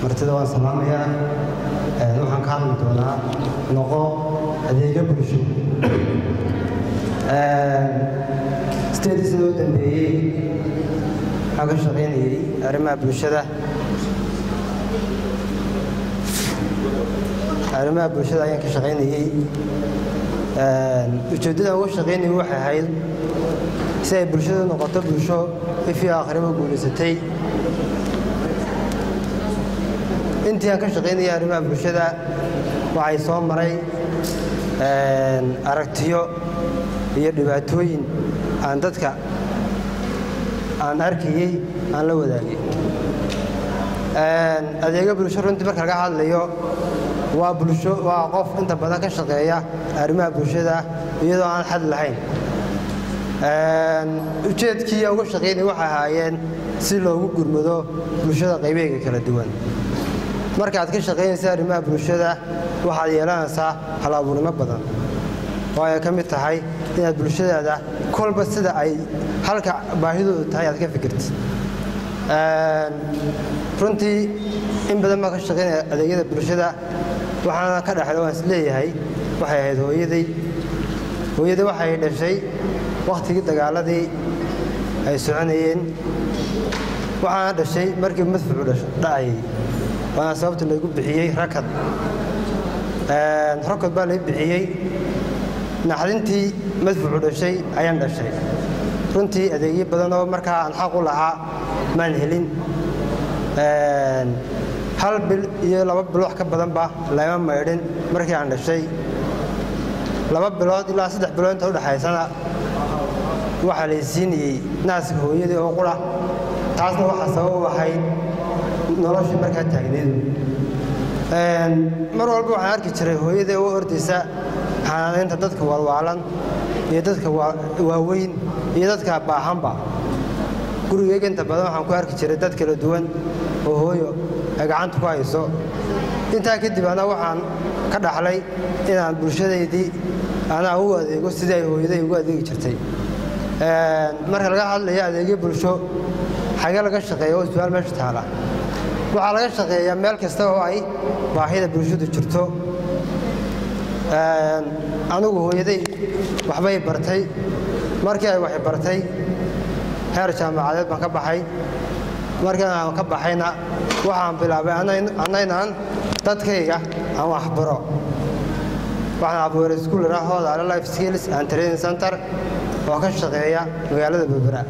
martida waan salaamayaa waxaan ka hadli doonaa noqo adeega bulsho sideedii sano u dambeeyey waxaan ka shaqaynayey arrimaha bulshada arrimaha bulshada ayaan ka shaqaynayey ujeeddada uga shaqaynayay waxay ahayd si ay bulshadu noqoto bulsho ifii akhriba guulaysatay intii aan ka shaqaynayay arrimaha bulshada waxay soo maray aragtiyo iyo dhibaatooyin aan dadka aan arkayey aan la wadaagay adeega bulsho runtii marka laga hadlayo waa bulsho waa qof inta badan ka shaqeeya arrimaha bulshada iyadoo aan xad lahayn ujeedkii uga shaqaynaya waxay ahaayeen si loogu gurmado bulshada qaybeega kala duwan markaad ka shaqaynaysa arrimaha bulshada waxaad yeelanaysaa hal-abuurnimo badan oo ay ka mid tahay inaad bulshadaada kolba sida ay halka baahidoodu tahay aad ka fikirtid runtii in badan baan ka shaqaynaya adeegyada bulshada waxaana ka dhexda waan is leeyahay waxay ahayd hooyaday hooyadai waxay dhashay wakhtigii dagaaladii ay soconayeen waxaana dhashay markii madfucu dhacayay waana sababta laygu bixiyey rakad rakad baa lay bixiyey naxdintii madfucu dhashay ayaan dhashay runtii adeegyo badan oo markaa aan xaq u lahaa maan helin hal bil iyo laba bil wax ka badanba lama maydhin markii aan dhashay laba bilood ilaa saddex bilood inta udhexaysana waxaa lay siinayey naaska hooyadii oo qura taasna waxaa sabab u ahayd noloshii markaa taagneedu mar walba waxaan arki jiray hooyadii u ordaysa xanaanaynta dadka waalwaalan iyo dadka waaweyn iyo dadka baahanba gurigeyga inta badan waxaan ku arki jiray dad kala duwan oo hooyo ay gacanta ku hayso intaa kadib ana waxaan ka dhaxlay inaan bulshadaydii anaa u adeego sidii ay hooyaday ugu adeegi jirtay marka laga hadlayo adeegyo bulsho xagee laga shaqeeya oo su-aal meesha taala waxaa laga shaqeeyaa meel kasta oo ay baahida bulshadu jirto anigu hooyaday waxbay bartay markii ay wax bartay heer jaamacadeed baan ka baxay markii aan ka baxayna waxaan bilaabay annaynaan dadkayga aan waxbaro waxaan abuuray iskuul iraa hoodaale life skills and training center oo ka shaqeeya magaalada berbera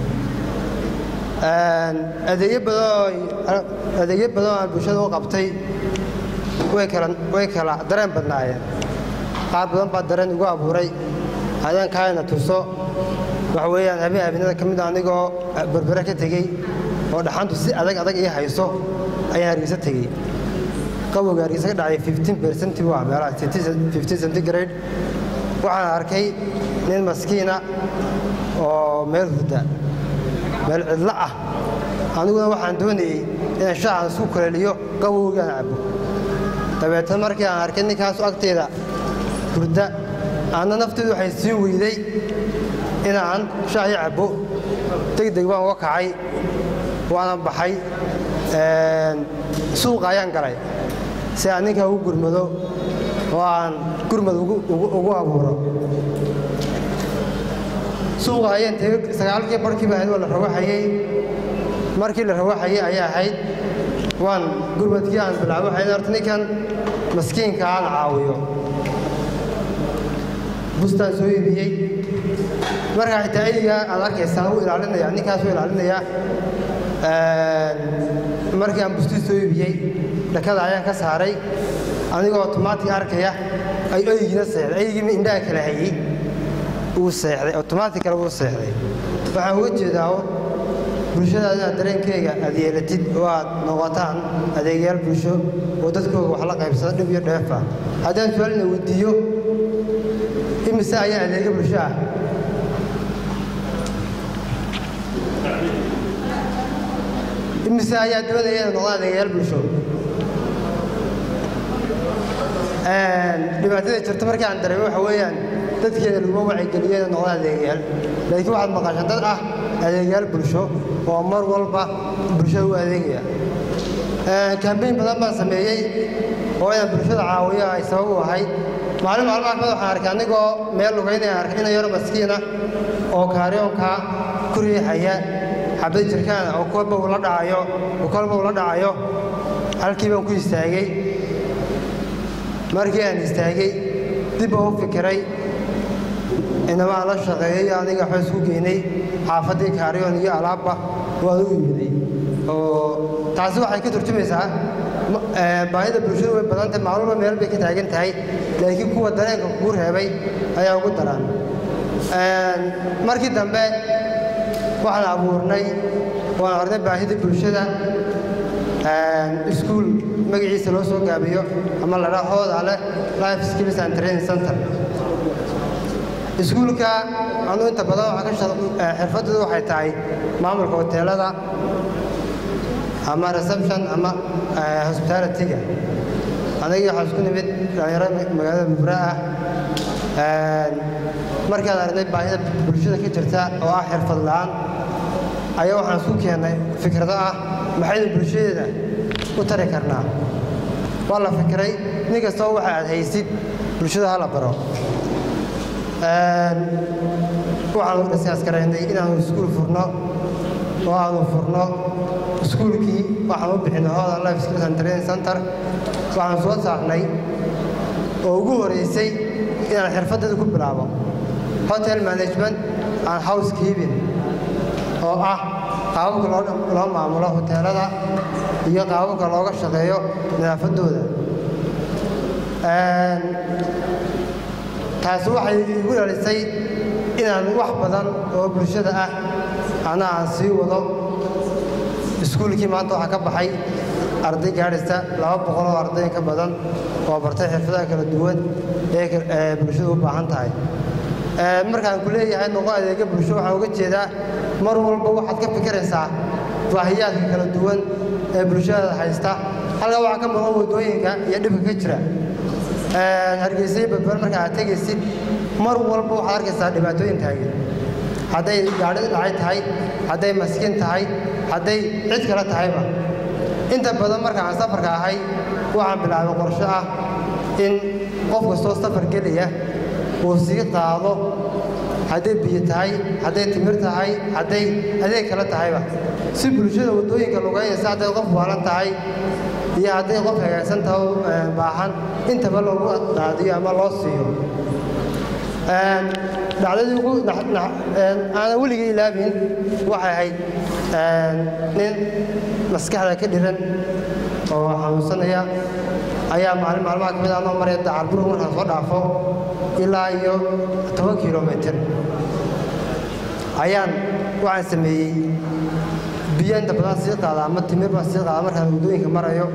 adeegyo badanoo aan bulshada u qabtay way kala dareen badnaayeen qaar badan baa dareen igu abuuray adaan kaayna tuso waxa weeyaan habeen habeenada ka mid anigoo berbere ka tegey oo dhaxantu si adag adag ii hayso ayaan hargeysa tegey qabowga hargeysa ka dhacay fifteen percent waa meelaha fifteen centigrade waxaan arkay nin maskiina oo meel hurda meel cidlo ah aniguna waxaan doonayey inaan shaacan isku kuleeliyo qabowgaan cabo dabeetna markii aan arkay ninkaasu agteeda hurda aanna nafteedu waxay sii weyday inaan shaahii cabbo degdeg baan uga kacay waana baxay suuqa ayaan galay si aan ninkaa ugu gurmado oo aan gurmad ugu abuuro suuqa ayaan tegey sagaalkii barhkiiba ahayd waa la rawaxayey markii la rawaxayey ayaa ahayd waan gurmadkii aan bilaabo waxayd horta ninkan maskiinka aan caawiyo bustaan soo iibiyey markaa xitaa eygaa aad arkaysaan u ilaalinaya ninkaas u ilaalinaya markii aan bustii soo iibiyey dhakada ayaan ka saaray anigoo otomaatig arkaya ay eygiina seexday eygiina indhaha kala hayey uu seexday otomaatig kale uu seexday waxaan uga jeedaa bulshada inaad dareenkeyga aad yeelatid oo aad noqotaan adeegyaal bulsho oo dadkooga wax la qaybsada dhib iyo dheefa haddaan su-aalina weydiiyo imise ayaa adeega bulsho ah imise ayaa doonaya inay noqdaan adeegyaal bulsho dhibaatada jirta markii aan dareemo waxa weeyaan dadkeeda laguma wacigeliyo inay noqdaan adeegyaal laakiin waxaad maqashaan dad ah adeegyaal bulsho oo mar walba bulshada u adeegaya kambeyn badan baan sameeyey oo inaan bulshada caawiyo ay sabab u ahayd maalin maalmaha kamid waxaan arkay anigoo meel lugaynaya arkay ina yaro maskiina oo kaaryoonka ku riixaya xabad jirkaan oo kolba uu la dhacayo oo kolba uu la dhacayo halkii baan ku istaagay markii aan istaagay dib baan u fikiray inamaan la shaqeeyey aniga waxba isku geynay xaafaddii kaaryoon iyo alaabba waan u yimiday oo taasi waxay ka turjumaysaa baahida bulshadu way badantay macluuma meel bay ka taagan tahay laakiin kuwa dareenka kuu reebay ayaa ugu daran markii dambe waxaan abuurnay waan arnay baahida bulshada iskuul magaciisa loo soo gaabiyo ama la dhaha hooda leh life skills and training center iskuulka anuu inta badan waxaa ka xirfadoodu waxay tahay maamulka hoteelada ama reception ama hospitalityga anagii waxaa isku nimid dhalinyaro magaalada mubra ah markaan aragnay baahida bulshada ka jirta oo ah xirfad la'aan ayaa waxaan isku keennay fikrado ah maxaynu bulshadeeda u tari karnaa waa la fikiray nin kastoo waxa aad haysid bulshada ha la baro waxaanu dhisaskaraynay inaanu iskuul furno oo aanu furno iskuulkii waxaan u bixinay hooda life skills and training center waxaan soo saarnay oo ugu horeysay inaan xirfaddeeda ku bilaabo hotel management and housekeeping oo ah qaababka loo maamulo hoteelada iyo qaababka looga shaqeeyo nadaafaddooda taasi waxay igu dhalisay inaan wax badan oo bulshada ah ana aan sii wado iskuulkii maanta waxaa ka baxay arday gaadhaysa laba boqol oo arday ka badan oo bartay xirfadaha kala duwan ee bulshadu u baahan tahay markaan ku leeyahay noqo adeega bulsho waxaan uga jeedaa mar walba waxaad ka fikiraysaa baahiyaadka kala duwan ee bulshada haysta halkaa waxaa ka maqan waddooyinka iyo dhibka ka jira hargeysay badbar marka aad tegaysid mar walba waxaad arkaysaa dhibaatooyin taagan hadday gaadhi dhacay tahay hadday maskiin tahay hadday cid kale tahayba inta badan marka aan safarka ahay waxaan bilaabay qorsho ah in qof kastoo safar gelaya uu sii qaado hadday biyo tahay hadday timir tahay hadday adeeg kale tahayba si bulshada waddooyinka lugaynaysa hadday qof waalan tahay iyo hadday qof hagaagsan tahay baahan intaba loogu qaadiyo ama loo siiyo dhacdadii ugu aanan weligay ilaabin waxay ahayd nin maskaxda ka dhiran oo xanuunsanaya ayaa maalin maalmaha ka mid anoo maraya dacarbur markaan soo dhaafo ilaa iyo toban kilomitir ayaan waxaan sameeyey biyo inta badan sii qaada ama timir baan sii qaada markaan waddooyinka marayo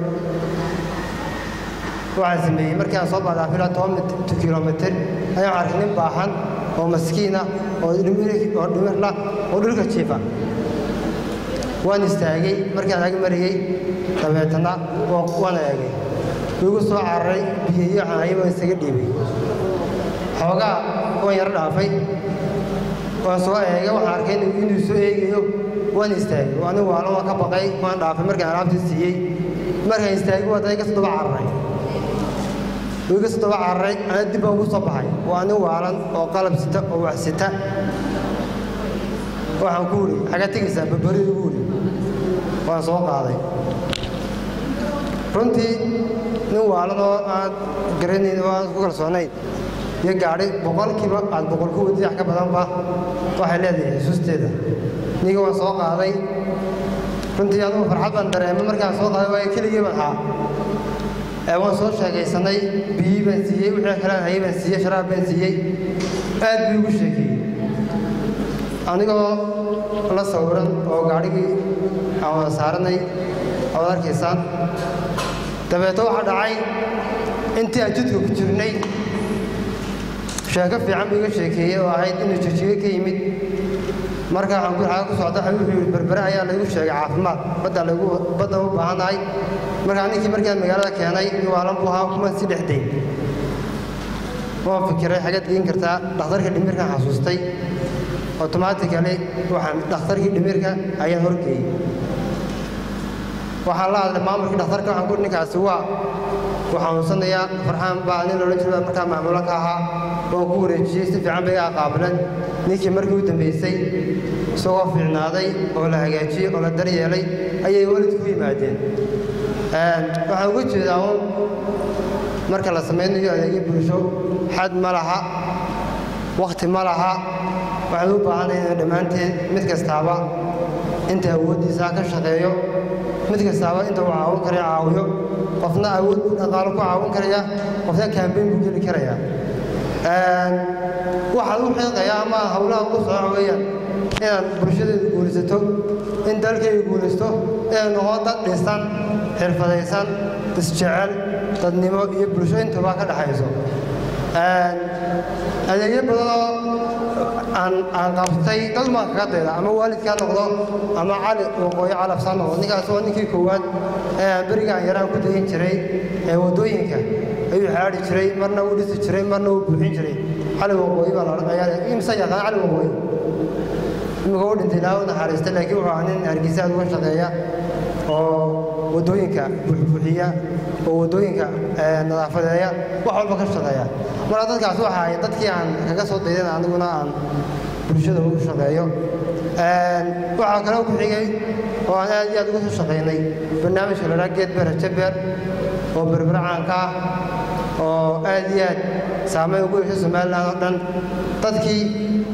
waxaan sameeyey markii aan soo baadaafo ilaa toban kilomitir ayaan arkay nin baahan oo maskiina oo dhimirla oo dhulka jiifa waan istaagay markaan ag marayey dabeetana waan eegay igu soo cararay biyo iyo canayo waan isaga dhiibay xoogaa waan yaro dhaafay waan soo eegay waxaan arkay inuu soo eegayo waan istaagay anigu waalan waan ka baqay waan dhaafay markaan alaabtii siiyey markaan istaagay waa day kasoo daba cararay iga soo daba cararay ana dib baan ugu soo baxay waa nin waalan oo qalab sita oo wax sita waxaan ku uri xagaa tegaysaa babari ugu uri waan soo qaaday runtii nin waalan oo aad garanayn oo aad ku kalsoonayn iyo gaadhi boqolkiiba aad boqol ku wadi wax ka badanba waxay leedahay xusuusteeda niga waan soo qaaday runtii anugu farxad baan dareemay markaan soo qaaday waayo keligii baan haa waan soo sheekaysanay biyii baan siiyey wixii kalaan hayay baan siiyey sharaab baan siiyey aad buu igu sheekeeyey anigoo la sawiran oo gaadhigii aan wada saaranay oad arkaysaan dabeeto waxaa dhacay intii aan jidka ku jirnay sheeko fiican buu iga sheekeeyey oo ahayd inuu jirjigo ka yimid marka waxaan ku xaga ku socda wuxuu yidhi berbere ayaa laygu sheegay caafimaad badda lagu badda u baahan tahay markaa ninkii markaan magaalada keenay waalan buu ahaa kumaan si dhexday waan fikiray xagaad geen kartaa dhakhtarka dhimirkaan xasuustay automatically waxaan dhakhtarkii dhimirka ayaan horgeeyey waxaan la hadlay maamulkii dhakhtarka waxaan ku ninkaasi waa wuu xanuunsanayaa farxaan baa nin loola jeeda markaa maamulo ka ahaa waan ku wareejiyey si fiican bay iga qaabileen ninkii markii u dambaysay isagoo fiicnaaday oo la hagaajiyey oo la daryeelay ayay waalidku yimaadeen waxaan uga jeedaa un marka la samaynayo adeegyo bulsho xad ma laha wakhti ma laha waxaan u baahanay inay dhammaanteed mid kastaaba inta awooddiisa ka shaqeeyo mid kastaaba inta uu caawin karaya caawiyo qofna awood buu dhaqaalo ku caawin karaya qofna kaambeyn buu geli karaya waxaan u xiiqaya ama howlaha ugu soco weeyaan inaan bulshadeedu guulaysato in dalkayga guulaysto inay noqon dad dhisan xirfadaysan isjecel dadnimo iyo bulsho intaba ka dhexayso adeegyo badanoo aan aan qabtay dad maa kaga dayda ama waalidkaa noqdo ama cali waqooyi calabsaa noqdo ninkaas waa ninkii koowaad ee aan beriga aan yaraan ku dayin jiray ee waddooyinka ayuu xaadhi jiray marna uu dhisi jiray marna uu buuxin jiray cali waqooyi baa la odhanayaa imsa yaqaan cali waqooyi imika u dhintay ilaaha u naxariistay laakiin wuxuu ahaa nin hargeysa aad uga shaqeeya oo waddooyinka buuxbuuxiya oo waddooyinka nadaafadeeya wax walba ka shaqeeya marka dadkaas waxa ahayn dadkii aan kaga soo daydan aniguna aan bulshada ugu shaqeeyo waxaa kaloo ku xigay oo aan aad iyo aad uga soo shaqaynay barnaamijka la dhaha geed beer rajabeer oo berbera caanka ah oo aad iyo aad saameyn ugu yeeshay somalilan oo dhan dadkii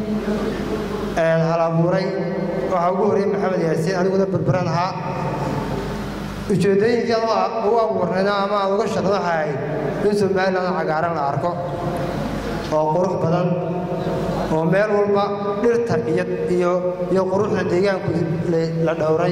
hal abuuray waxaa ugu horreeyey maxamed yaasiin aniguna berberan ahaa ujeeddooyinkii aan ugu abuurnayno ama aan uga shaqno waxa ahayd in somalilan cagaaran la arko oo qurux badan oo meel walba dhirta iyo iyo iyo quruxda deegaanku la dhowray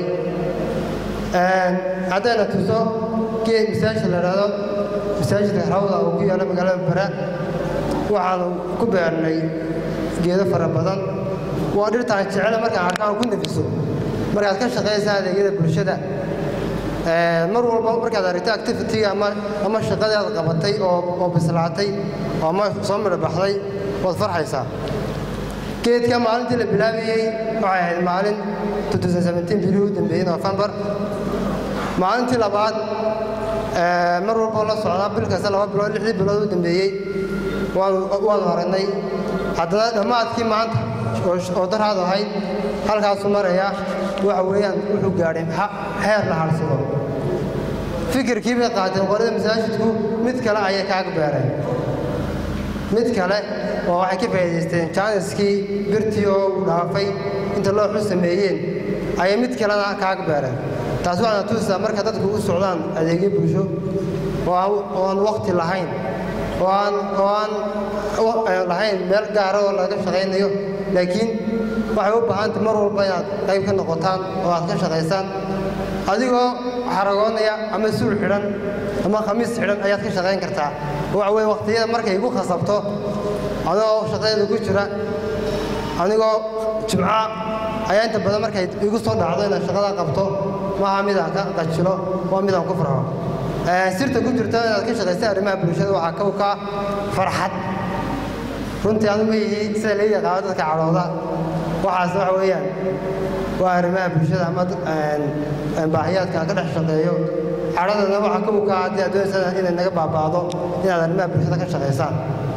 haddayna tuso geed masaajid la dhahdo masaajidka rawda oo ku yaalla magaalada bara waxaanu ku beernay geedo fara badan waa dhirta aan jecela markaan arkaan ku nafiso markaad ka shaqaysaa adeegyada bulshada mar walba markaad aragto activity ama ama shaqadii aad qabatay oo oo bislaatay oo ama soo midhabaxday waad farxaysaa geedka maalintii la bilaabayey waxay ahayd maalin bilihii u dambeeyey novembar maalintii labaad mar walboo la socdaa bil kasta laba bilood lixdii bilood u dambeeyey waanu aragnay haddana dhammaadkii maanta oo daraad ahayd halkaasuu maraya waxa weeyaan wuxuu gaadhay heer la harsado fikirkii bay qaateen qolada masaajidku mid kale ayay kaaga beereen mid kale oo waxay ka faa'iidaysteen jaaniskii birtii oo uu dhaafay inta looxu sameeyeen ayay mid kalena kaaga beereen taas waxaana tuusaa marka dadku u socdaan adeegyo bulsho oo aan wakhti lahayn oo aan oo aan lahayn meel gaara oo laga shaqaynayo laakiin waxay u baahantay mar walba inaad qayb ka noqotaan oo aad ka shaqaysaan adigoo xaragoonaya ama suul xidhan ama khamiis xidhan ayaad ka shaqayn kartaa waxa weye wakhtiyada markay igu khasabto anigoo shaqadeeda ku jira anigoo jimca ayaa inta badan markay igu soo dhacdo inaad shaqada qabto maaha midaan ka qajilo waa midaan ku farxo sirta ku jirta inaad ka shaqaysa arrimaha bulshada waxaa kawka farxad runtii anu ma yihi sida laga yaqaano dadka cadhooda waxaas waxa weeyaan waa arrimaha bulshada ama baahiyaadka aan ka dhex shaqeeyo cadhadana waxaa kawka haddii aad doonaysa inay naga baaba'do inaad arrimaha bulshada ka shaqaysaan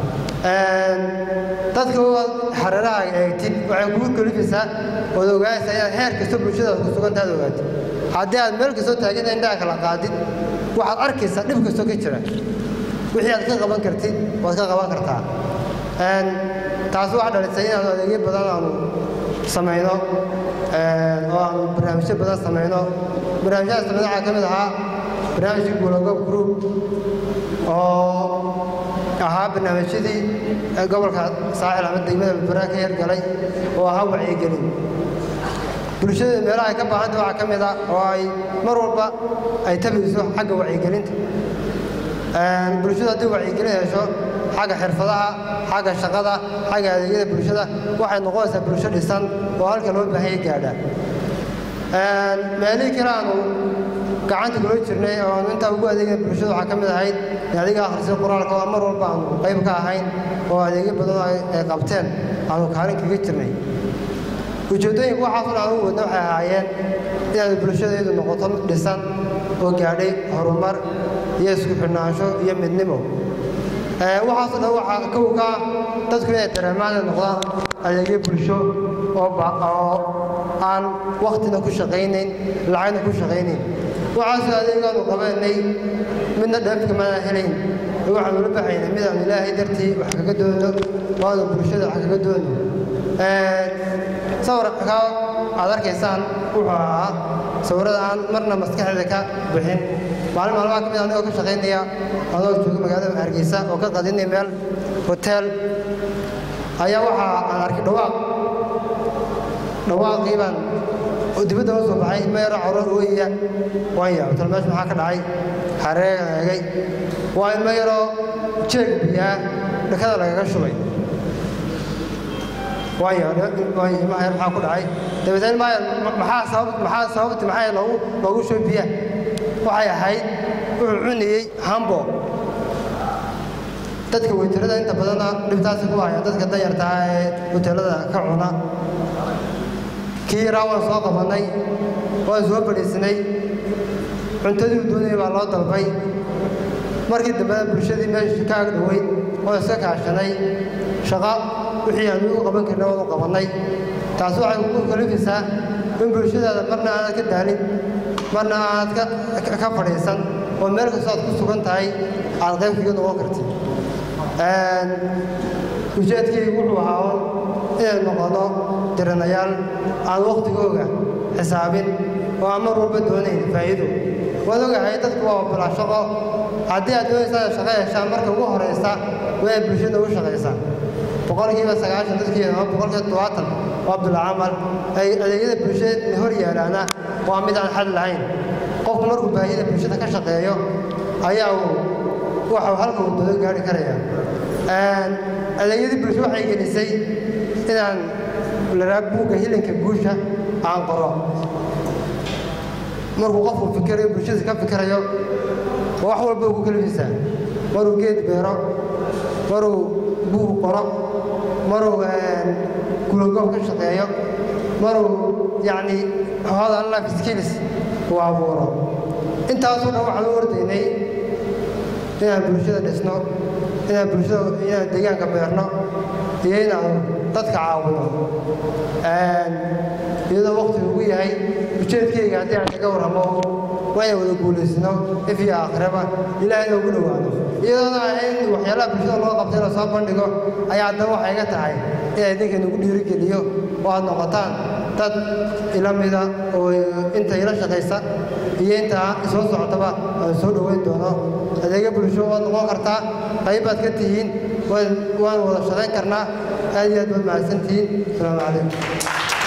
dadka waad xareeraha eegtid waxay kugu kalifaysaa ood ogaanaysaa inaad heer kasta bulshada ku suganta aad ogaatid haddii aad meel kastoo taagida indhaha kala qaadid waxaad arkaysaa dhib kastoo ka jira wixii aad ka qaban kartid waad ka qaban kartaa taas waxaa dhalisay inaanu adeegyo badan aanu samayno oo aanu barnaamijyo badan samayno barnaamijyada samayno waxaa ka mid ahaa barnaamijkii guulagob group oo ahaa barnaamijyadii gobolka saaxil ama degmada balbaraa ka yargalay oo ahaa wacyigelin bulshada meelaha ay ka baahanta waxaa ka mid ah oo ay mar walba ay tabayso xagga wacyigelinta bulshadu haddii wacyigelin hesho xagga xirfadaha xagga shaqada xagga adeegyada bulshada waxay noqonaysaa bulsho dhisan oo halka loo baahanya gaadha meelihii kale aanu gacanta kula jirnay oo aanu intaa ugu adeegna bulshada waxaa ka mid ahayd in adiga akhrisay qur-aanka oo mar walba aanu qayb ka ahayn oo adeegyo badan ay qabteen aanu kaalin kaga jirnay ujeeddooyinka waxaasoo dhan ugu wadna waxay ahaayeen inaad bulshadaydu noqoto mid dhisan oo gaadhay horumar iyo isku xidhnaansho iyo midnimo waxaasoo dhan waxaa kow ka ah dadku inay dareemaan inay noqdaan adeegyo bulsho oo oo aan waktina ku shaqaynayn lacagna ku shaqaynayn waxaasoo adeegaanu qabanay midna dheefka maana helayn waxaan ula baxaynay midaan ilaahay dartii wax kaga doono waanu bulshada wax kaga doono sawirka aad arkaysaan wuxuu ahaa sawirada aan marna maskaxdeeda ka bixin maalin maalmaha ka mid anigoo ka shaqaynaya anoo jooga magaalada hargeysa oo ka qadinay meel hoteel ayaa waxaa aan arkay dhawaaq dhawaaqii baan dibadda u soo baxay ilmo yaro caro ooyaya waan yaabay tal meesha maxaa ka dhacay xareegan eegay waa ilmo yaroo jeeg biyaa dhakada lagaga shubay waan yaabay ilmaha yar maxaa ku dhacay dabeetna ilmaha yar maxaa sabab maxaa sababti maxaa loogu loogu shubay biyaha waxay ahayd wuxuu cunayey hambo dadka weytarada inta badana dhibtaasi ku hayaan dadka danyartaa ee hoteelada ka cuna kii yaraa waan soo qabannay waan soo fadhiisinay cuntadii u doonayay baa loo dalbay markii dambena bulshadii meesha ka ag dhoweyd oo iska kaashanay shaqo wixii aan ugu qaban karna waanu qabannay taas waxay ku kalifaysaa in bulshadaada marna aanad ka daalin marna aanad ka fadhiisan oo meel kastoo aad ku sugan tahay aad qayb kaga noqon kartid ujeedkaygu wuxuu ahaa inay noqono diranayaal aan wakhtigooga xisaabin oo aan mar walba doonayn faa'iido waad ogahay dadku waa bilaa shaqo haddii aad doonaysaan shaqo heshaan marka ugu horaysa waa ay bulshada u shaqaysaa boqolkiiba sagaashan dadkii ama boqolkiiba todobaatan waa bila camal ay adeegyada bulshada hor yaalaana waa mid aan xal lahayn qofku markuu baahida bulshada ka shaqeeyo ayaa uu waxau halka uu doodo gaari karaya adeegyadii bulsho waxay gelisay inaan laraa buugga hilinka guusha aan qoro markuu qofku fikirayo bulshadiisa ka fikirayo wax walba ugu kalifaysaa maruu geed beero maruu buug qoro maruu gulogoob ka shaqeeyo maruu yacni hoodan life skills uu abuuro intaasoo dhan waxaan u ordaynay inaan bulshada dhisno inaan bulshada inaan deegaanka beerno iyo inaan dadka caawino iyadoo wakti ugu yahay ujeedkayga haddii aan kaga warramo waa inaan wada guulaysno if iyo aakhiraba ilaahayna ugu dhowaano iyadoona ahayn waxyaalaha bulshada loo qabtay la soo bandhigo ayaa haddana waxay iga tahay inaan idinka nagu dhiirigeliyo oo aad noqotaan dad ila mida oo inta ila shaqaysa iyo intaa isoo socotaba aan soo dhoweyn doono adeega bulsho waad noqon kartaa qayb baad ka tihiin waan wada shaqayn karnaa aad iyo aad baad mahadsantihiin asalaamu calaykum